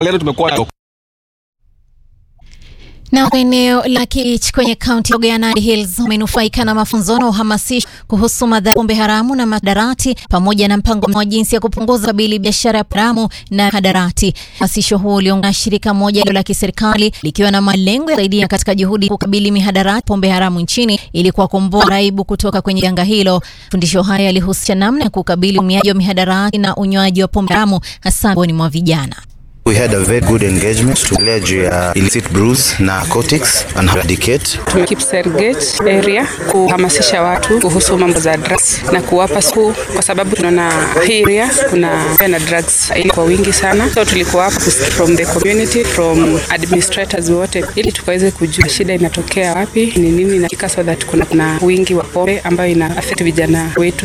leo tumekuwa Na eneo la Kich kwenye kaunti ya Nandi Hills wamenufaika na mafunzo na uhamasisho kuhusu madhara pombe haramu na madarati pamoja na mpango wa jinsi ya kupunguza kabili biashara ya haramu na hadarati. Hamasisho huo uliongozwa na shirika moja la kiserikali likiwa na malengo ya kusaidia katika juhudi kukabili mihadarati pombe haramu nchini ili kuwakomboa raibu kutoka kwenye janga hilo. Fundisho haya yalihusisha namna ya kukabili umiaji wa mihadarati na unywaji wa pombe haramu hasa miongoni mwa vijana. We had a very good engagement tuelea juu ya illicit brews na narcotics and eradicate. Kipsergate area kuhamasisha watu kuhusu mambo za drugs na kuwapa siku, kwa sababu tunaona hii area kuna na drugs kwa wingi sana, so tulikuwa hapa from the community from administrators wote, ili tukaweze kujua shida inatokea wapi, ni nini na so that kuna, kuna wingi wa pombe ambayo ina affect vijana wetu.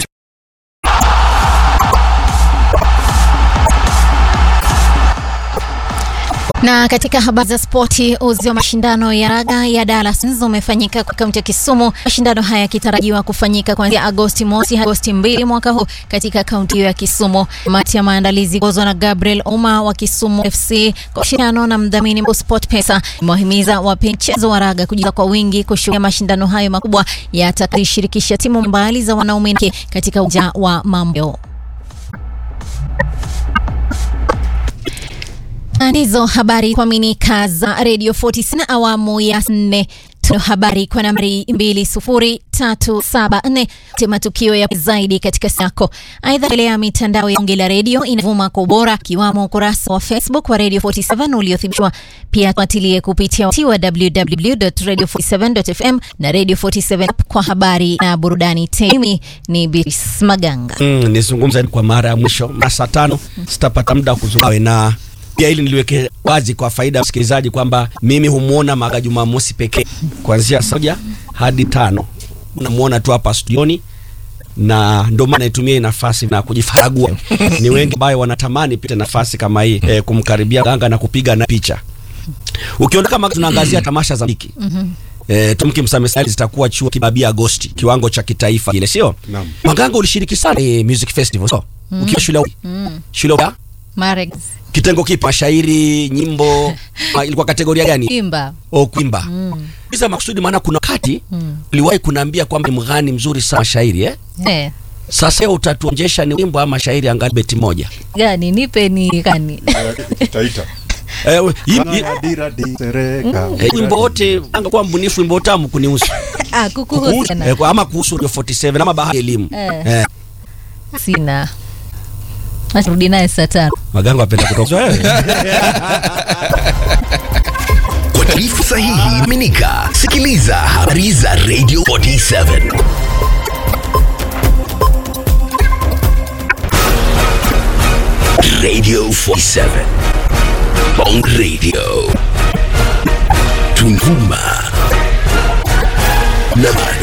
Na katika habari za spoti, uzi wa mashindano ya raga ya Dallas umefanyika kwa kaunti ya Kisumu. Mashindano haya yakitarajiwa kufanyika kuanzia Agosti mosi hadi Agosti mbili mwaka huu katika kaunti hiyo ya Kisumu. Kamati ya maandalizi kuongozwa na Gabriel Uma wa Kisumu FC kwa ushirikiano na mdhamini mkuu SportPesa imewahimiza wapenzi mchezo wa raga kujitokeza kwa wingi kushuhudia mashindano hayo makubwa yatakayoshirikisha timu mbali za wanaume katika uwanja wa Mambo. Ndizo habari kuaminika za Radio 49 awamu ya nne. Tuna habari kwa nambari 20374 te matukio ya zaidi katika yako. Aidha, ile ya mitandao ya Ongela Radio inavuma kwa ubora, ikiwamo ukurasa wa Facebook wa Radio 47 uliothibitishwa. Pia fuatilie kupitia wa www.radio47.fm na Radio 47 kwa habari na burudani. Temi ni Biris Maganga. Mm, nizungumza kwa mara ya mwisho saa tano sitapata muda wa kuzungumza na pia ili niliweke wazi kwa faida ya msikilizaji kwamba mimi humwona Maga Jumamosi pekee kuanzia saa moja hadi tano unamuona tu hapa studioni, na ndio maana naitumia hii nafasi na kujifaragua. Ni wengi ambao wanatamani pita nafasi kama hii e, kumkaribia Ganga na kupiga na picha. Ukiondoka Maga, tunaangazia tamasha za muziki E, tumki msamesali zitakuwa chuo kibabia Agosti, kiwango cha kitaifa kile, sio Maganga? Ulishiriki sana e, music festival so mm. ukiwa shule mm. shule ya Marex kitengo kipi? Mashairi, nyimbo? ilikuwa kategoria gani? Kuimba. Oh, kuimba. Mm. Bisa makusudi, maana kuna wakati mm. uliwahi kunaambia kwamba ni mghani mzuri sana mashairi eh? Eh. Sasa utatuonjesha ni wimbo ama mashairi angalau beti moja gani? Nipe ni gani? Taita. Eh, wimbo wote angekuwa mbunifu, wimbo tamu kunihusu. Ah, kukuhusu sana. Eh, ama kuhusu Radio 47 ama bahari elimu. Eh. Eh. Sina. Rudi naye saa tano. Maganga apenda kutoka wewe. Kwa taarifa sahihi minika, sikiliza habari za Radio 47. Radio 47. Bong Radio. Tunduma. Na